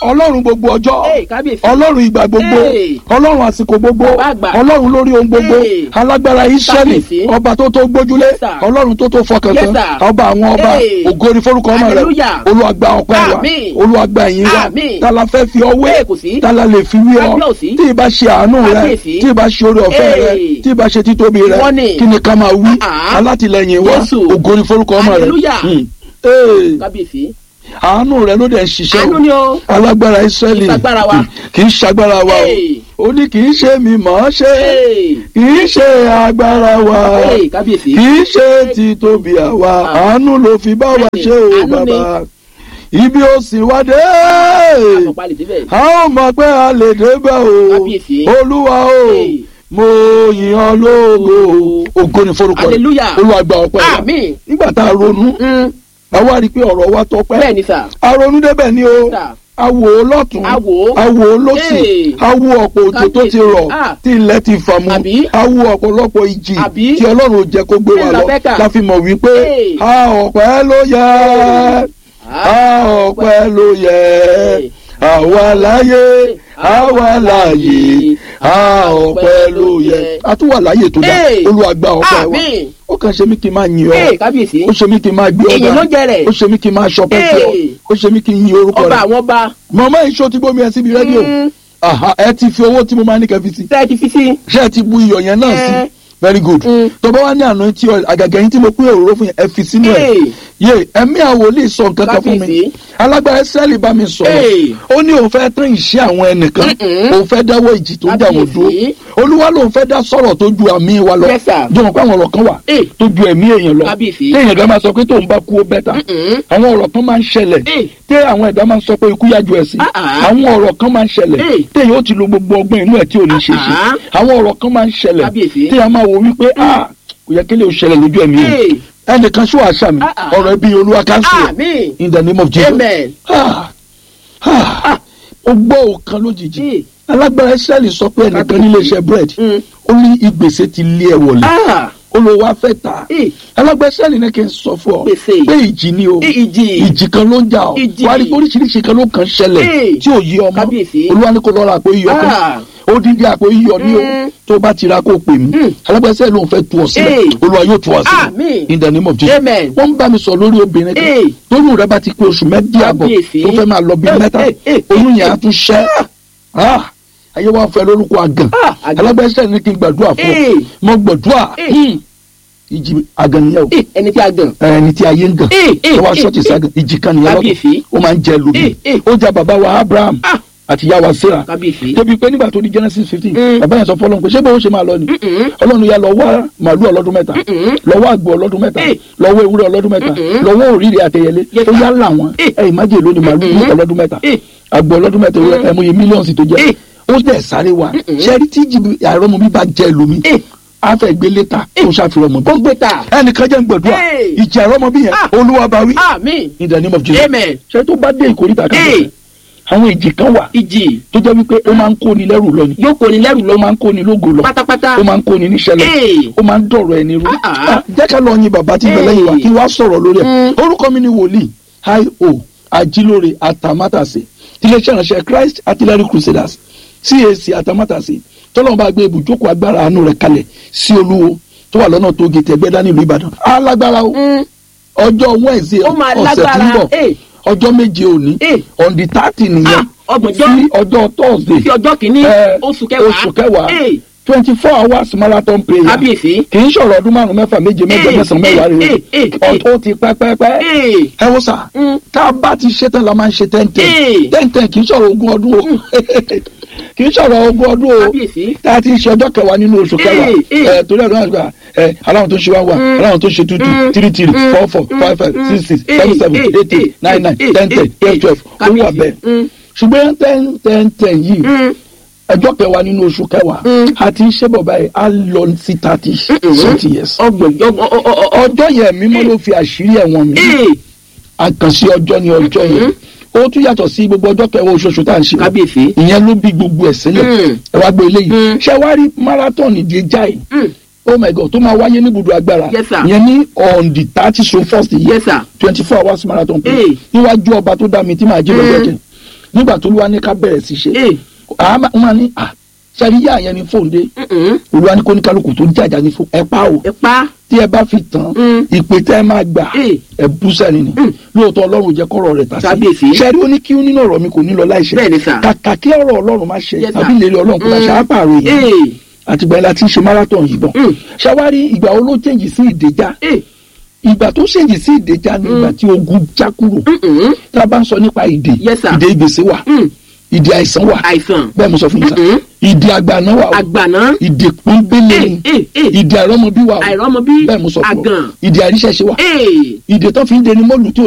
ọlọ́run gbogbo ọjọ́ Hey, kábíyèsí. ọlọ́run ìgbà gbogbo Hey. ọlọ́run àsìkò gbogbo Bàbá àgbà. ọlọ́run lórí ohun gbogbo Hey. alágbára Ísírẹ́lì Kábíyèsí. ọba tó tó gbójúlé Yes, sir. ọlọ́run tó tó fọkàn Yes, tán sir. ọba àwọn ọba Hey. ògo ni forúkọ ọmọ rẹ Hallelujah. Olúwa gba ọpẹ́ wa Àmín. Olúwa gba ìyìn wa Àmín. tala fẹ́ fi ọwé Hey, kò sí. tala lè fi wí ọ Kábíyèsí. tí ì bá ṣe àánú rẹ Kábíyèsí. tí ì bá ṣe oore ọ̀fẹ́ rẹ Hey. tí ì bá ṣe títóbi rẹ Wọ́n ní. kí ni ká máa wí Ah. alátìlẹyìn wa Jésù. ògo ni forúkọ ọmọ rẹ Hallelujah. Hmm. Hey kábíyèsí. àánú rẹ ló dẹ̀ ń ṣiṣẹ́ àánú ni o. alágbára Ísírẹ́lì Kì í ṣagbára wa. kì í ṣagbára wa o Hey. ó ní kì í ṣe mi mọ̀ ọ́ ṣe Hey. kì í ṣe agbára wa Hey, kábíyèsí. kì í ṣe títóbi àwa Ah. àánú ló fi bá wa Bẹ́ẹ̀ni, ṣe o àánú ni. bàbá ibi ó sì wá dé àpọ̀pá lè débẹ̀. a ó mọ̀ pé a lè débẹ̀ o Kábíyèsí. olúwa o Hey. mo yìn ọ́ lógo ògo ni forúkọ rẹ̀ Hallelujah. olúwa gba ọpẹ́ wa Àmín. nígbà tá a ronú Mm, a wá rí i pé ọ̀rọ̀ wa tọpẹ́ bẹ́ẹ̀ ni sà. a ronú débẹ̀ ni o Sà. a wò ó lọ́tún A wò ó. a wò ó lọ́sì Hey. a wo ọ̀pọ̀ òjò tó ti rọ̀ Ah. tí ilẹ̀ ti fà mu Àbí? a wo ọ̀pọ̀lọpọ̀ ìjì Àbí? tí ọlọ́run ò jẹ́ kó gbé wa Bẹ́ẹ̀ la lọ fẹ́ kà. la fi mọ̀ wípé Hey. a ọpẹ́ ló yẹ a ọpẹ́ ló yẹ àwa láyé àwa láyé a ọpẹ́ ló yẹ a tún wà láyé tó dá Hey. Olúwa gba ọpẹ́ wa Àmín. ó kàn ṣe mí kí n máa yìn Hey, ọ́ kábíyèsí. ó ṣe mí kí n máa gbé Èyí ló ọba jẹ rẹ̀. ó ṣe mí kí n máa ṣọpẹ́ fún ọ Hey. ó ṣe mí kí n yin orúkọ ọba rẹ̀ àwọn ọba. màmá ìṣó ti gbómi ẹ síbi rédíò Mm, Aha, ẹ ti fi owó tí mo máa ní kẹfì sí tẹ́ ẹ ti fi sí. ṣé ẹ ti bu iyọ̀ yẹn náà sí Eh. very good Mm. tó bá wá ní àná tí ọ àgàgà yín tí mo pín òróró fún yẹn ẹ fi sínú ẹ Hey. yé ẹ̀mí àwòlí sọ nǹkan kan fún mi Kábíyèsí. alágbára Ísírẹ́lì bá mi sọ̀rọ̀ Hey. ó ní òun fẹ́ tán ìṣe àwọn ẹnìkan Mm-mm. òun fẹ́ dáwọ́ ìjì tó ń jà wọ́n dúró Kábíyèsí. olúwa lòun fẹ́ dá sọ̀rọ̀ tó ju àmì wa lọ Yes, sir. jọ̀wọ́n pé àwọn ọ̀rọ̀ kan wà Hey. tó ju ẹ̀mí èèyàn lọ Kábíyèsí. téèyàn gan máa sọ pé tóun bá kú ó bẹ́tà Mm-mm. àwọn ọ̀rọ̀ kan máa ń ṣẹlẹ̀ Hey. tẹ́ àwọn ẹ̀dá máa ń sọ pé ikú yájú ẹ̀ sí Ah, ah. àwọn ọ̀rọ̀ kan máa ń ṣẹlẹ̀ Hey. téèyàn ó ti lo gbogbo ọgbọ́n inú ẹ̀ tí ò ní ṣe ṣe Ah, àwọn ọ̀rọ̀ kan máa ń ṣẹlẹ̀ Kábíyèsí. téèyàn máa wo wípé ah kò yẹ kí lè ṣẹlẹ̀ lójú ẹ̀mí Hey. yìí ẹnìkan ṣó àṣà mi Ah, ah. ọ̀rọ̀ ẹbí olúwa káńsì ẹ̀ Àmín. in the name of Jesus Amen. Ah, ah, ó gbọ́ òkan lójijì Hey. alágbára Ísírẹ́lì sọ pé ẹnìkan Kábíyèsí. nílé iṣẹ́ bread Mm. ó ní ìgbésẹ̀ ti lé ẹ wọlé Ah, olówó afẹ́ ta Hey. alágbára Ísírẹ́lì ní kí n sọ fún ọ Gbèsè. pé ìjì ni o ìjì. ìjì kan ló ń jà ọ Ìjì. wàá rí pé oríṣiríṣi kan ló kàn ṣẹlẹ̀ Hey. tí ò yí ọmọ Kábíyèsí. olúwa ní kó lọ ra àpò iyọ̀ kan Ah. odindi àpò iyọ̀ ní o Mm. tó bá ti ra kó pè mí Mm. alágbára Ísírẹ́lì ló ń fẹ́ tú ọ sílẹ̀ Hey. olúwa yóò tú ọ sílẹ̀ Àmín. in the name of Jesus Amen. wọ́n ń bá mi sọ lórí obìnrin kan Hey. tóyún rẹ bá ti pé oṣù mẹ́bí àbọ̀ Kábíyèsí. tó fẹ́ máa lọ bí Hey, mẹ́ta hey, hey, oyún hey, yẹn á tún ṣẹ́ Ah, ayé wa fẹ́ lórúkọ àgàn Ah, àgàn. alágbára Ísírẹ́lì ní kí n gbàdúrà fún Hey. ọ mo gbàdúrà Hey. Hmm. ìjì àgàn nìyẹn o Eh, ẹni tí a gàn. ẹni tí ayé ń gàn Eh, eh, tó wá eh, ṣọ́ọ̀tì eh. ságàn ìjì kan nìyẹn Kábíyèsí. lọ́tọ̀ ó máa ń jẹ lómi Eh, eh. ó jà bàbá wa Abraham Ah. àti ìyá wa Sarah Kábíyèsí. débi pé nígbà tó di Genesis fifteen Mm. bàbá yẹn sọ fọlọ́n pé ṣé bó ṣe máa lọ ni Mm-mm. ọlọ́run ya lọ wá màálù ọlọ́dún mẹ́ta Mm-mm. lọ wá àgbò ọlọ́dún mẹ́ta Eh. lọ wá ewúrẹ́ ọlọ́dún mẹ́ta Mm-mm. lọ wá òrìrì àtẹyẹlé Yes, ó sir. yá là wọn Eh. ẹ ìmájè lónìí màálù ní Mm-mm. ọlọ́dún mẹ́ta Eh. àgbò ọlọ́dún mẹ́ta ewúrẹ́ Mm. ẹ̀mú yẹ mílíọ̀nù tó jẹ́ Eh. ó dẹ̀ sáré wa Mm-mm. ṣẹ́rí tí jìbì àìrọ́mọ mi bá jẹ́ lómi Eh. á fẹ́ gbé létà kó ṣàfihàn mọ́ bí Ó gbé ta. ẹnìkan jẹ́ ń gbàdúrà Hey. ìjà àìrọ́mọ bí yẹn Ah. olúwa bá wí Àmín. in the name of Jesus Amen. ṣé tó bá dé ìkórìtà kan Hey. bẹ̀rẹ̀ àwọn ìjì kan wà Ìjì. tó jẹ́ wípé ó máa ń kóni lẹ́rù lọ ni Yóò kó ni lẹ́rù ó lọ. máa ń kóni lógo lọ Pátápátá. ó máa ń kóni níṣẹ́ lọ Hey. ó máa ń dọ̀rọ̀ ẹni rú Ah, ah. Ah, jẹ́ ká lọ yin bàbá tí ń bẹ Hey. lẹ́yìn wa kí wàá sọ̀rọ̀ lórí ẹ̀ Mm. orúkọ mi ni wòlíì hi o ajílóore atamátàsé tiléeṣẹ́ ìránṣẹ́ Christ Artillery Crusaders CAC atamátàsé tọ́lọ́mù bá gbé ibùjókòó agbára àánú rẹ̀ kalẹ̀ sí olúwo tó wà lọ́nà tó gé tẹ̀gbẹ́dá nílùú Ìbàdàn alágbára o Mm. ọjọ́ Wednesday Ó máa ọ̀sẹ̀ tí ń lágbára. bọ̀ Eh. ọjọ́ méje òní Eh. on the thirty nìyẹn Ah, ọgbọ̀njọ́. sí ọjọ́ Thursday Sí ọjọ́ kìíní. Eh, Oṣù kẹwàá. oṣù kẹwàá Eh. twenty four hours marathon prayer Kábíyèsí. kì í ṣọ̀rọ̀ ọdún márùn mẹ́fà méje mẹ́jọ Eh, mẹ́sàn-án mẹ́wàá rẹ̀ eh, eh, eh. ọ̀tọ̀ ti pẹ́pẹ́pẹ́ Eh. ẹ wo sà Mm. tá a bá ti ṣe tán la máa ń ṣe tẹ́ntẹ́n Eh. tẹ́ntẹ́n kì í ṣọ̀rọ̀ ogún ọdún o kì í ṣọ̀rọ̀ ogún ọdún o Kábíyèsí. tá a ti ṣe ọjọ́ kẹwàá nínú oṣù kẹwàá Eh, eh. ẹ torí ẹ̀rọ àgbà ẹ aláwọn tó ṣe wá wà Mm. aláwọn tó ṣe tútù Mm. three three Mm. four four Mm. five five Mm. six six Eh, seven seven eh, eight eight eh, nine nine eh, ten ten eh, twelve eh. twelve ó wà Kábíyèsí. bẹ́ẹ̀ Mm. ṣùgbọ́n ten ten ten yìí Mm. ọjọ́ kẹwàá nínú oṣù kẹwàá Mm. àti iṣẹ́ bọ̀ báyìí á lọ sí thirty something years. Ọgbọ̀njọ́. ọ- ọ- ọ- ọ- ọjọ́ yẹn mímọ́ ló fi àṣírí ẹ̀wọ̀n mi Eh. àkànṣe ọjọ́ ni ọjọ́ yẹn ó tún yàtọ̀ sí gbogbo ọjọ́ kẹwàá oṣooṣù tá à ń ṣe Kábíyèsí. ìyẹn ló bí gbogbo ẹ̀ sílẹ̀ Mm. ẹ wá gbé eléyìí Mm. ṣé wàá rí marathon ìdí jáì Mm. oh my god tó máa wáyé ní ibùdó agbára Yes, sir. ìyẹn ní on the thirty so first yìí Yes, sir. twenty four hours marathon play Eh. níwájú ọba tó dá mi tí màá jí lọ́jọ́ Mm. kẹ nígbà tó olúwa ní ká bẹ̀rẹ̀ sí ṣe ee àá máa ní à ṣàríyá yẹn ní fóun dé mm-mm. olúwa ní kó ní kálukú tó jàjà ní fún ẹ pa o ẹ pa tí ẹ bá fi tán Mm. ìpè tẹ́ ẹ máa gbà ee ẹ bú sẹ́ni ni lóòótọ́ ọlọ́run jẹ́ kọ́rọ̀ rẹ̀ tà sí Kábíyèsí. ṣẹ́rí ó ní kí nínú ọ̀rọ̀ mi kò ní lọ láìṣẹ bẹ́ẹ̀ ni sà kàkà kí ọ̀rọ̀ ọlọ́run má ṣe Yes, sir. tàbí ìlérí ọlọ́run kò bá Mm. ṣe àpàrọ̀ èèyàn ee àtìgbà yẹn la ti ń ṣe marathon yìí bọ̀ Mm. ṣàwárí ìgbà wo ló chẹ́ǹjì sí ìdèjà ee ìgbà tó chẹ́ǹjì sí ìdèjà ni ìgbà tí ogun já kúrò mm-mm. tá a bá ń sọ nípa ìdè Yes, sir. ìdè ìgbèsè wà Mm. ìdè àìsàn wà àìsàn bẹ́ẹ̀ mo sọ fún yín sá Mm-mm. ìdè àgbàná wà o àgbàná ìdè pọ́nbélé ni ee ee ee ìdè àìrọ́mọbí wà o àìrọ́mọbí bẹ́ẹ̀ mo sọ fún ọ àgàn ìdè àríṣẹ́ṣe wà ee ìdè tó fi ń deni mọ́lù tí ò